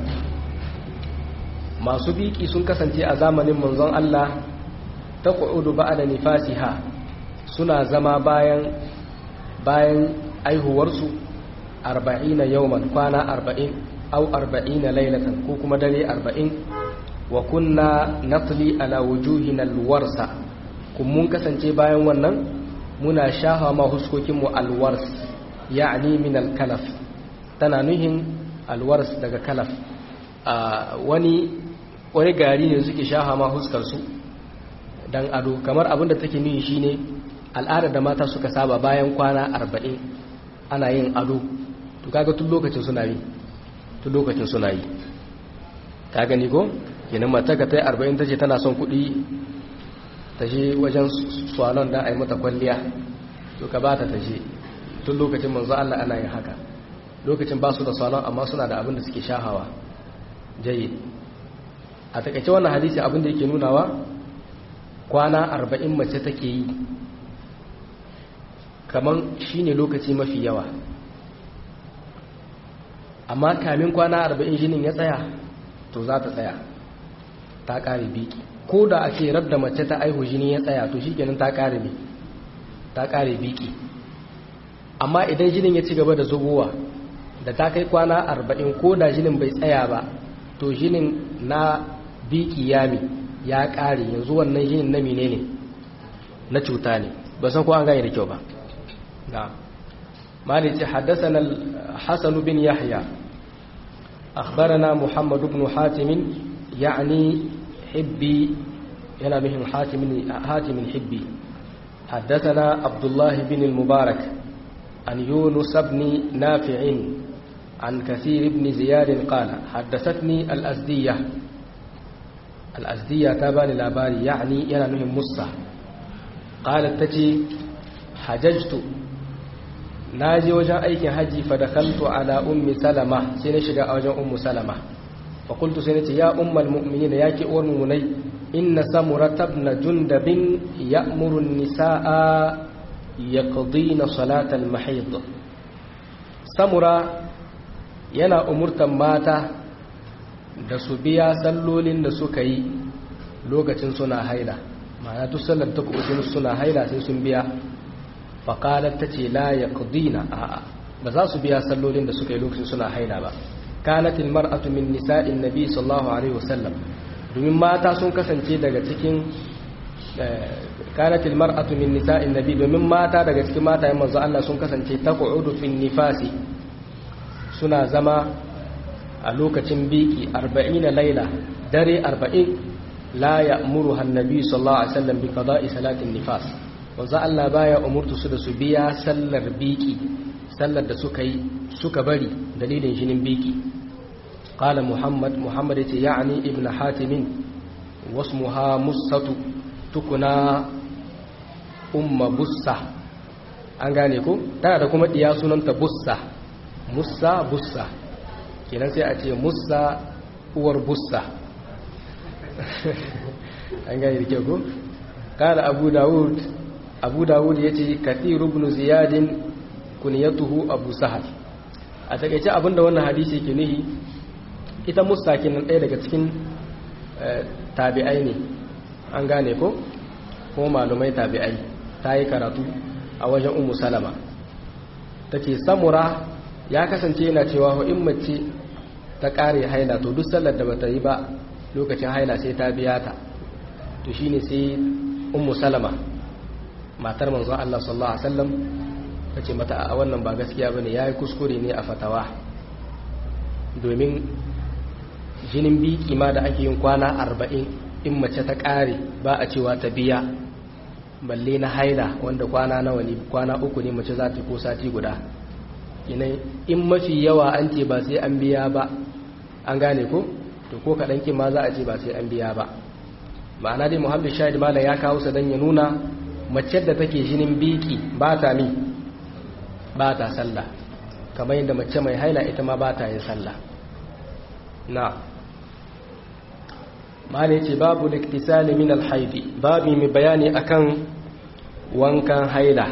masu biki sun kasance a zamanin manzon Allah ta ƙudu ba da nifasiha suna zama bayan bayan aihuwarsu arba'ina yawman kwana arba'in au arba'ina lailatan ko kuma dare arba'in wa kunna natli ala wujuhina alwarsa kun mun kasance bayan wannan muna shafa ma huskokinmu alwars ya'ni min alkalaf tana nuhin alwars daga kalaf wani wani gari ne suke shafa ma huskarsu dan ado kamar abin da take nuhi shine al'ada da mata suka saba bayan kwana arba'in ana yin ado to kaga tun lokacin suna yi tun lokacin suna yi ta gani ko kenan mata ka ta yi arba'in ta ce tana son kuɗi ta je wajen swalon da a yi mata kwalliya to ka ba ta ta je tun lokacin manzo Allah ana yin haka lokacin ba su da swalon amma suna da abin da suke shahawa jayi a takaice wannan hadisi abin da yake nunawa kwana arba'in mace take yi kamar shine lokaci mafi yawa amma kamin kwana arba'in jinin ya tsaya to za ta tsaya ta ƙare biki ko da a ce rabda mace ta aihu jini ya tsaya to shikenan ta ƙare ne ta ƙare biki amma idan jinin ya ci gaba da zubowa da ta kai kwana arba'in ko da jinin bai tsaya ba to jinin na biki ya mi ya ƙare yanzu wannan jinin na mine ne na cuta ne ba san ko an gane da kyau ba na malici haddasa hasan bin yahya أخبرنا محمد بن حاتم يعني حبي ينا بهم حاتم حاتم حبي حدثنا عبد الله بن المبارك عن يونس بن نافع عن كثير بن زياد قال حدثتني الأزدية الأزدية تابان الأباري يعني ينانهم مصة قالت تتي حججت ناجي وجه أيك حجي فدخلت على أم سلمة سنشق وجه أم سلمة فقلت سنتي يا أم المؤمنين ياك أورموني إن سمرة بن جندب يأمر النساء يقضين صلاة المحيض سمرة yana umurtan mata da su biya sallolin da suka yi lokacin suna haila ma'ana duk sallar ta kuɓucin suna haila sai sun biya faƙalar ta ce la ya ƙudina a'a ba za su biya sallolin da suka yi lokacin suna haila ba kanatil mar'atu min nisa'in nabi sallallahu alaihi wasallam domin mata sun kasance daga cikin kanatil mar'atu min nisa'in nabi domin mata daga cikin mata yan manzo Allah sun kasance taq'udu fin nifasi suna zama a lokacin biki 40 laila dare 40 la ya'muru annabi sallallahu alaihi wasallam bi qada'i salatin nifas manzo Allah baya umurtu su da su biya sallar biki sallar da suka yi suka bari dalilin jinin biki qala muhammad muhammad yace ya'ni ibnu hatim wasmuha musatu tukuna umma bussa an gane ko tana da kuma diya sunanta bussa musa bussa kenan sai a ce musa uwar bussa an gane da kyau ko kala abu dawud abu dawud ya ce kathiru ibn ziyadin kuniyatuhu abu sahal a takaice abinda wannan hadisi ke nihi ita musa kenan ɗaya daga cikin tabi'ai ne an gane ko ko malumai tabi'ai ta yi karatu a wajen umu salama ta ce samura ya kasance yana cewa in mace ta ƙare haila to duk sallar da bata yi ba lokacin haila sai ta biya ta to shine sai umu salama matar manzon Allah sallallahu alaihi wasallam ta ce mata a wannan ba gaskiya bane yayi kuskure ne a fatawa domin jinin biki ma da ake yin kwana arba'in in mace ta ƙare ba a cewa ta biya balle na haila wanda kwana nawa ne kwana uku ne mace za ta ko sati guda in mafi yawa an ce ba sai an biya ba an gane ko to ko kaɗan kin ma za a ce ba sai an biya ba ma'ana dai muhammad shahid mala ya kawo sa don ya nuna mace da take jinin biki ba ta mi ba ta sallah kamar yadda mace mai haila ita ma ba ta yin sallah na mala ce babu liktisali min alhaidi babu mai bayani akan wankan haila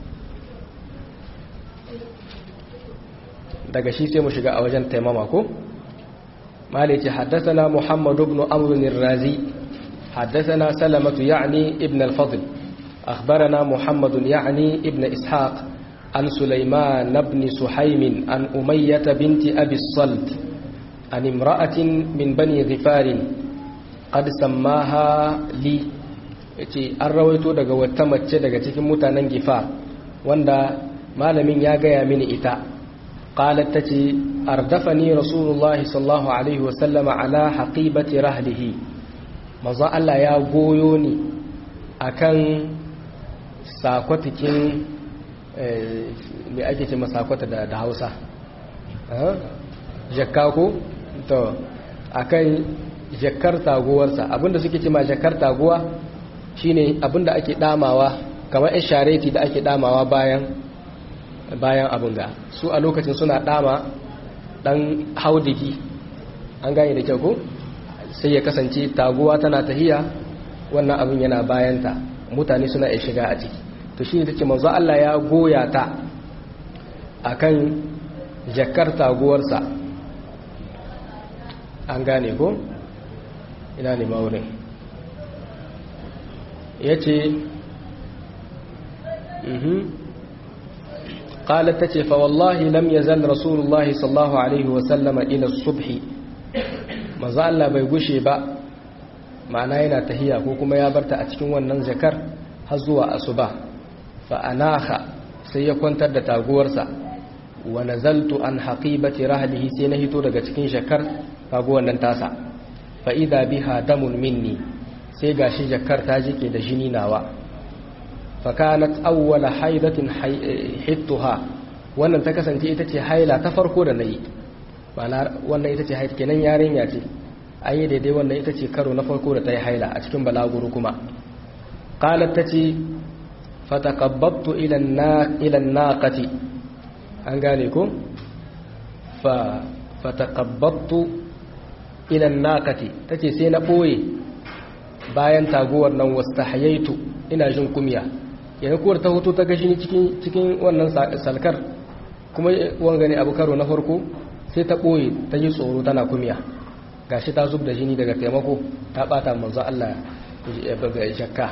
daga shi sai mu shiga a wajen taimama ko mala ce haddasana muhammad ibn amr razi haddasana salamatu ya'ni ibn al-fadl akhbarana muhammad ya'ni ibn ishaq an sulaiman ibn suhaym an umayyah binti abi salt an imra'atin min bani ghifarin qad sammaha li yace an rawaito daga wata mace daga cikin mutanen gifa wanda malamin ya gaya mini ita qalat tace ardafani rasulullah sallallahu alaihi wasallam ala haqibati rahlihi manzo Allah ya goyo ni akan sakwatikin me ake ce masakwata da da Hausa jakka ko to akan jakar taguwarsa abinda suke ce ma jakar taguwa shine abinda ake damawa kamar yan shareti da ake damawa bayan bayan abin ga su a lokacin suna dama dan haudiki an gane da kyau ko sai ya kasance taguwa tana tahiya wannan abin yana bayanta mutane suna iya shiga a ciki to shine tace manzo Allah ya goya ta akan jakar taguwarsa an gane ko ina ne maurin ya ce قالت تتي فوالله لم يزل رسول الله صلى الله عليه وسلم إلى الصبح ما زال bai gushe ba ma'ana yana tahiya ko kuma ya barta a cikin wannan zakar har zuwa asuba fa anaha sai ya kwantar da taguwarsa wa nazaltu an haqibati rahlihi sai na hito daga cikin shakar taguwar nan tasa fa idha biha damun minni sai gashi jakar ta jike da jini nawa fa kanat awwala haidatin hittuha wannan ta kasance ita ce haila ta farko da nayi ma'ana wannan ita ce haila kenan yarinya ce an yi daidai wannan ita ce karo na farko da ta yi haila a cikin balaguro kuma qalat tace fataqabbattu ila ila naqati an gane ko fa fataqabbattu ila naqati tace sai na boye bayan taguwar nan wastahayaitu ina jin kumya yana kuwar ta hoto ta gashi cikin cikin wannan salkar kuma wanga ne abu karo na farko sai ta boye ta ji tsoro tana kumya gashi ta zub da jini daga taimako ta bata manzo Allah ya shakka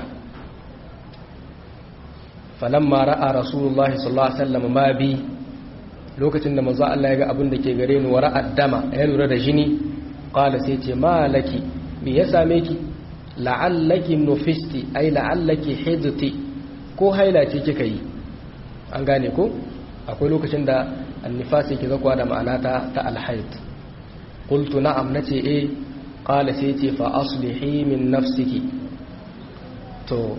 falamma ra'a rasulullahi sallallahu alaihi wasallam ma bi lokacin da manzo Allah ya ga abin da ke gare ni wa ra'a dama ya lura da jini qala sai ce malaki me ya same ki la'allaki nufisti ai la'allaki hidti ko haila ce kika yi an gane ko akwai lokacin da annifasi ke zakwa da ma'ana ta ta alhaid qultu na'am nace eh qala sai ce fa aslihi min nafsiki to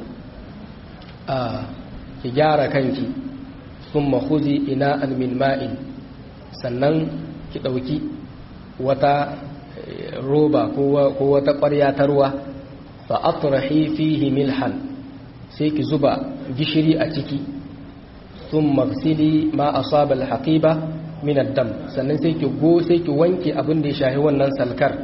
a ki gyara kanki thumma khudhi ina'an min ma'in sannan ki dauki wata roba ko wata ƙwarya ta ruwa fa atrahi fihi milhan sai ki zuba gishiri a ciki sun magsili ma asaba alhaqiba min ad-dam sannan sai ki go sai ki wanke abin da ya shahi wannan salkar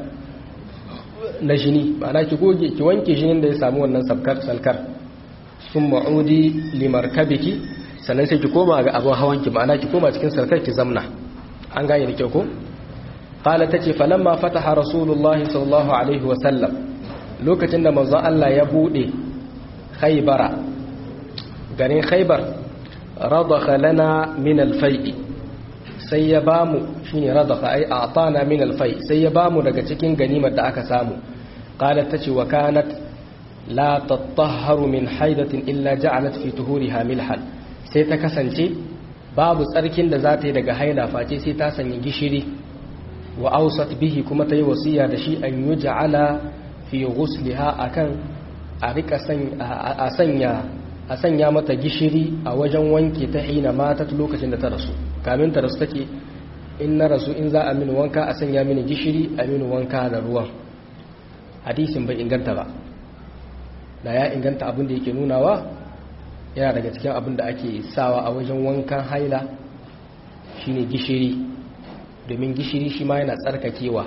na jini ma'ana ki goge ki wanke jinin da ya samu wannan salkar salkar sun ma'udi limarkabiki sannan sai ki koma ga abin hawanki ma'ana ki koma cikin salkar ki zamna an gane da kyau ko qala tace falamma fataha rasulullahi sallallahu alaihi wa sallam lokacin da manzon Allah ya bude khaybara garin khaybar radakha lana min al-fai sai ya bamu shine radakha ai a'tana min al-fai sai ya bamu daga cikin ganimar da aka samu qalat tace wa kanat la tatahharu min haidatin illa ja'alat fi tuhuriha milhan sai ta kasance babu tsarkin da za ta yi daga haila face sai ta sanya gishiri wa ausat bihi kuma ta yi wasiya da shi an yi ja'ala fi ghusliha akan a rika a sanya a sanya mata gishiri a wajen wanke ta hina mata lokacin da ta rasu kamin ta rasu take in na rasu in za a mini wanka a sanya mini gishiri a mini wanka da ruwan hadisin bai inganta ba da ya inganta abin da yake nunawa yana daga cikin abin da ake sawa a wajen wankan haila shine gishiri domin gishiri shi ma yana tsarkakewa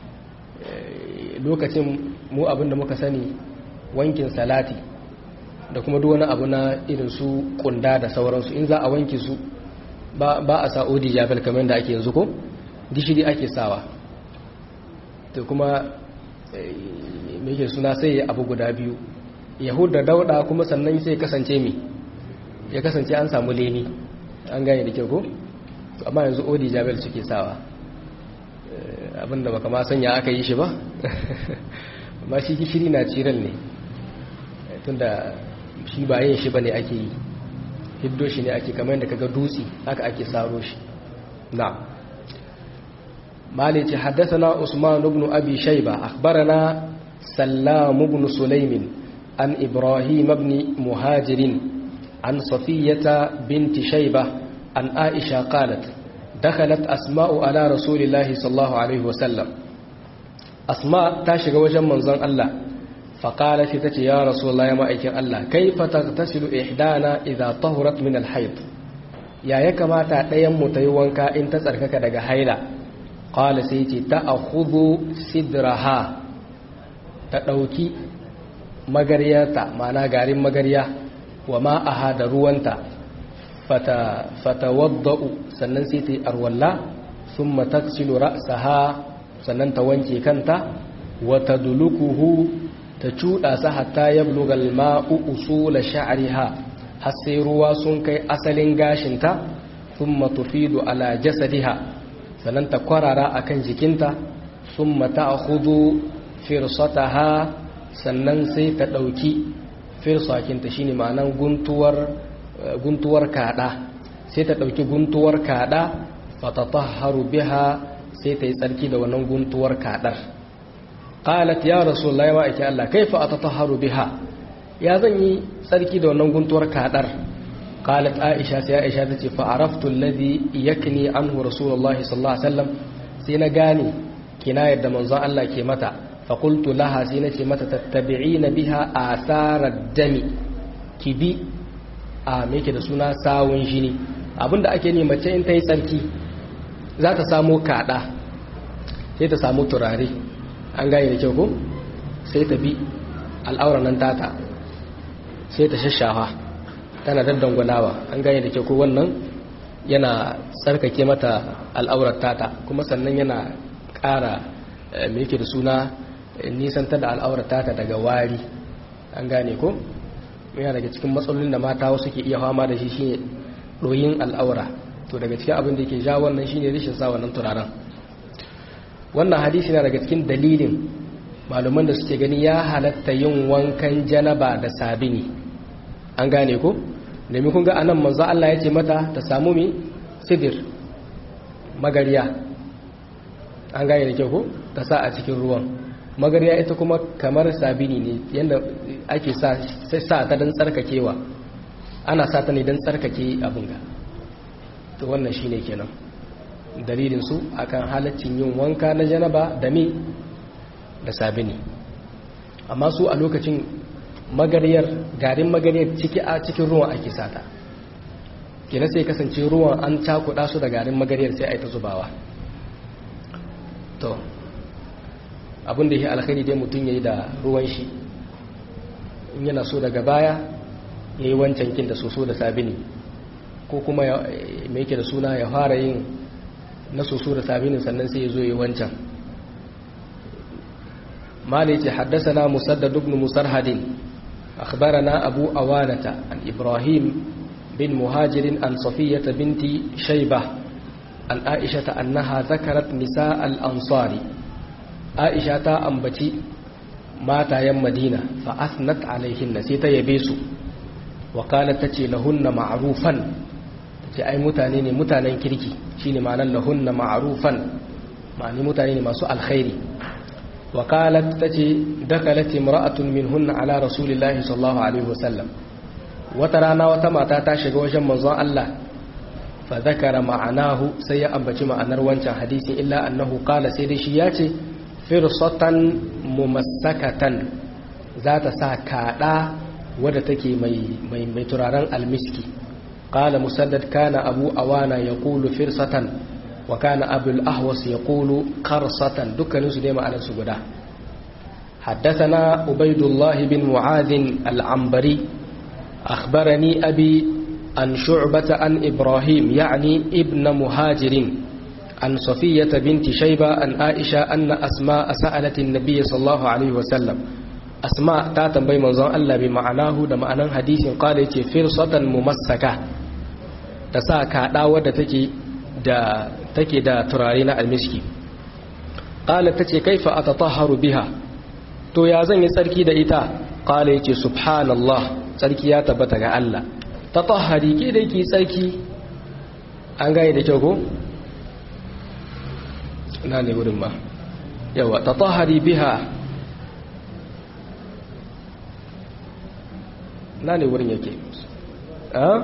lokacin mu abin da muka sani wankin salati da kuma duk wani abu na irin su kunda da sauransu in za a wanke su ba a sa odi jabal kamar da ake yanzu ko gishiri ake sawa to kuma me ke suna sai abu guda biyu yahud da dauda kuma sannan sai kasance mi ya kasance an samu leni an gane da kyau ko amma yanzu odi jabal suke sawa abinda baka ma sanya aka yi shi ba amma shi gishiri na ciral ne tunda shi ba yin shi bane ake yi hiddo shi ne ake kamar yadda kaga dutse haka ake saro shi na malici haddathana usman ibn abi shayba akhbarana sallam ibn sulaimin عن إبراهيم بن مهاجر عن صفية بنت شيبة عن عائشة قالت دخلت أسماء على رسول الله صلى الله عليه وسلم أسماء تاشق وجه منظر الله فقالت تتي يا رسول الله يا مائكين الله كيف تغتسل إحدانا إذا طهرت من الحيض يا يكما تأتيم متيوانك إن تسركك دق حيلة قال سيتي تأخذ سدرها تأوكي magaryarta ma'ana garin magarya wa ma'aha da ruwanta fata wadda'u sannan sai ta yi arwalla sun mataksilu ra'saha sannan ta wanke kanta wata dulukuhu ta cuɗa sa hatta ya blugal ma'u usula sha'ariha har sai ruwa sun kai asalin gashinta sun matufidu ala jasadiha sannan ta kwarara akan jikinta sun mata a hudu firsataha sannan sai ta ɗauki firsakinta shine ma'anan guntuwar kaɗa sai ta ɗauki guntuwar kaɗa fatatahharu biha sai ta yi tsarki da wannan guntuwar kaɗar qalat ya rasulullahi wa ake Allah kaifa atatahharu biha ya zan yi tsarki da wannan guntuwar kaɗar qalat aisha sai aisha tace fa araftu alladhi yakni anhu rasulullahi sallallahu alaihi wasallam sai na gane kina yadda manzon Allah ke mata fa qultu laha sai nace mata tattabi'ina biha asarar dami kibi a me yake da suna sawun jini abinda ake ne mace in ta yi tsarki za ta samu kada sai ta samu turare an gane da kyau ko sai ta bi al'auran nan tata sai ta shashawa tana daddangwalawa an gane da kyau ko wannan yana tsarkake mata al'aurar tata kuma sannan yana ƙara me yake da suna nisanta da al'aurar tata daga wari an gane ko yana daga cikin matsalolin da mata wasu ke iya fama da shi shine ɗoyin al'aura to daga cikin abin da ke ja wannan shine rashin sa wannan turaren wannan hadisi na daga cikin dalilin malaman da suke gani ya halatta yin wankan janaba da sabini an gane ko domin kun ga anan manzo Allah ya ce mata ta samu mi sidir magariya an gane da kyau ko ta sa a cikin ruwan magariya ita kuma kamar sabini ne yadda ake sa sa ta don tsarkakewa ana sa ta ne don tsarkake abin ga to wannan shine kenan dalilin su akan halaccin yin wanka na janaba da me da sabini amma su a lokacin magariyar garin magariyar ciki a cikin ruwan ake sata kina sai kasance ruwan an cakuɗa su da garin magariyar sai a yi ta zubawa to abinda ya alkhairi dai mutum ya yi da ruwan shi in yana so daga baya ya yi wancan kin da soso da sabini ko kuma mai yake da suna ya fara yin na soso da sabinin sannan sai ya zo ya yi wancan مالك حدثنا مسدد بن مسرهد أخبرنا أبو أوانة عن إبراهيم بن مهاجر عن صفية بنت شيبة عن عائشة أنها ذكرت نساء الأنصار عائشة أنبتي مات يم مدينة فأثنت عليهن سيتا يبيسو وقالت تتي لهن معروفا تتي أي متانين متانين كريكي شيني معنى لهن معروفا معني متانين ما سؤال خيري وقالت تتي دخلت امرأة منهن على رسول الله صلى الله عليه وسلم وترانا وتماتا تاشق وجن منظر الله فذكر معناه سي أنبتي معنى روانشا حديث إلا أنه قال سيدي شياتي فرصة ممسكة ذات ساكادا ودتكي مي, مي, مي تراران المسكي قال مسدد كان أبو أوانا يقول فرصة وكان أبو الأهوص يقول قرصة دكا نسدي على سجدا حدثنا عبيد الله بن معاذ العنبري أخبرني أبي عن شعبة عن إبراهيم يعني ابن مهاجر عن صفية بنت شيبة عن عائشة أن أسماء سألت النبي صلى الله عليه وسلم أسماء تاتم بي منظر الله بمعناه دمعنى حديث قال فرصة ممسكة تساكا داودة تكي da take da turare na almiski qala tace kaifa atatahharu biha to ya zan yi tsarki da ita qala yace subhanallah tsarki ya tabbata ga Allah tatahhari ke da yake tsarki an gane da kyau ko na ne wurin ba yawa tatahhari biha na ne wurin yake a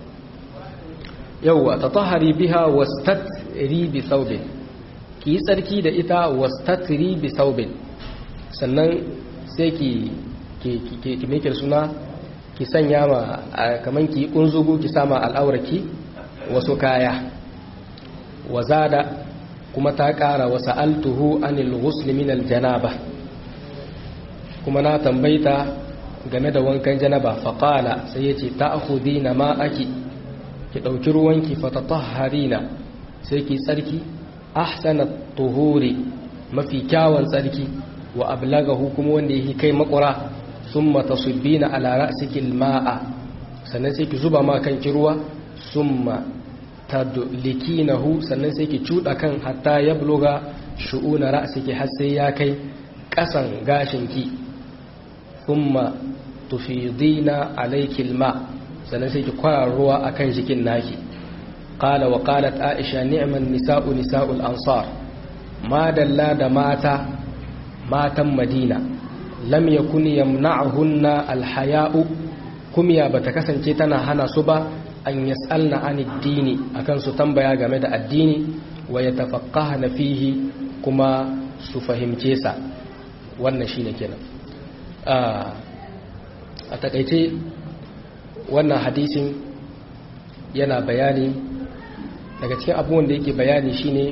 yauwa ta tahari biha wastatri bi saubin ki yi tsarki da ita wastatri bi saubin sannan sai ki ki mekir suna ki sanya ma kaman ki kunzugu ki sama al'auraki wasu kaya wazada kuma ta kara wa sa'altuhu anil ghusl min al janaba kuma na tambaita game da wankan janaba faqala sai yace ta'khudina ma aki ki ɗauki ruwanki fatatahharina sai ki tsarki ahsanat tuhuri mafi kyawun tsarki wa ablagahu kuma wanda yake kai makura summa tasubbina ala ra'siki alma'a sannan sai ki zuba ma kanki ruwa summa tadlikinahu sannan sai ki cuda kan hatta yabluga shu'una ra'siki har sai ya kai kasan gashinki summa tufidina alayki alma' sannan sai ki kwara ruwa a kan jikin naki ƙala wa ƙalat aisha ni'man nisa'u nisa'ul ansar ma dalla da mata matan madina lam yakun yamna'hunna alhaya'u kumya bata kasance tana hana su ba an yas'alna an addini akan su tambaya game da addini wa yatafaqqahna fihi kuma su fahimce sa wannan shine kenan a takaice wannan hadisin yana bayani daga cikin abubuwan da yake bayani shine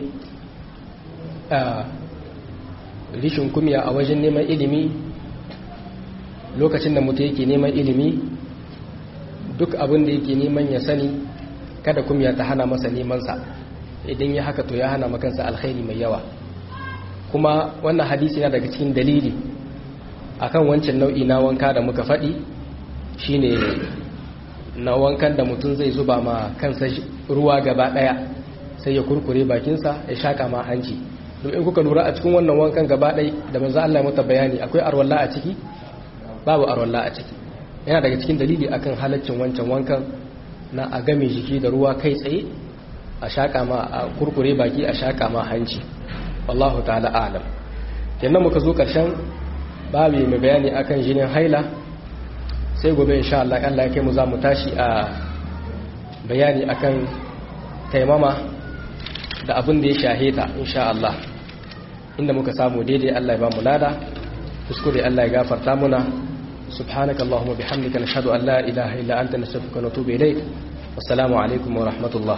rishin kumya a wajen neman ilimi lokacin da mutum yake neman ilimi duk abin da yake neman ya sani kada kumya ta hana masa nemansa idan ya haka to ya hana makansa alkhairi mai yawa kuma wannan hadisi na daga cikin dalili akan wancan nau'i na wanka da muka faɗi shine na wankan da mutum zai zuba ma kansa ruwa gaba ɗaya sai ya kurkure bakinsa ya shaƙa ma hanci domin kuka lura a cikin wannan wankan gaba ɗai da manzo Allah ya mata bayani akwai arwalla a ciki babu arwalla a ciki yana daga cikin dalili akan halaccin wancan wankan na a game jiki da ruwa kai tsaye a shaƙa ma a kurkure baki a shaƙa ma hanci wallahu ta'ala a'lam kenan muka zo ƙarshen babu mai bayani akan jinin haila sai gobe insha Allah Allah ya kai mu za mu tashi a bayani akan taimama da abin da ya shaheta insha Allah inda muka samu daidai Allah ya ba mu lada kuskure Allah ya gafarta muna subhanaka allahumma bihamdika nashhadu an la ilaha illa anta nastaghfiruka wa natubu ilayk wassalamu alaikum wa rahmatullah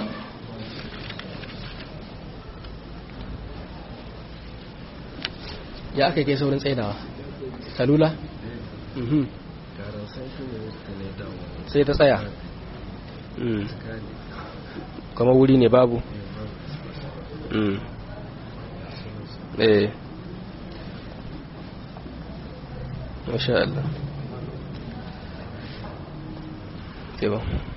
ya aka kai saurin tsaidawa salula sai ta tsaya kuma wuri ne babu eh masha Allah. Ke ba.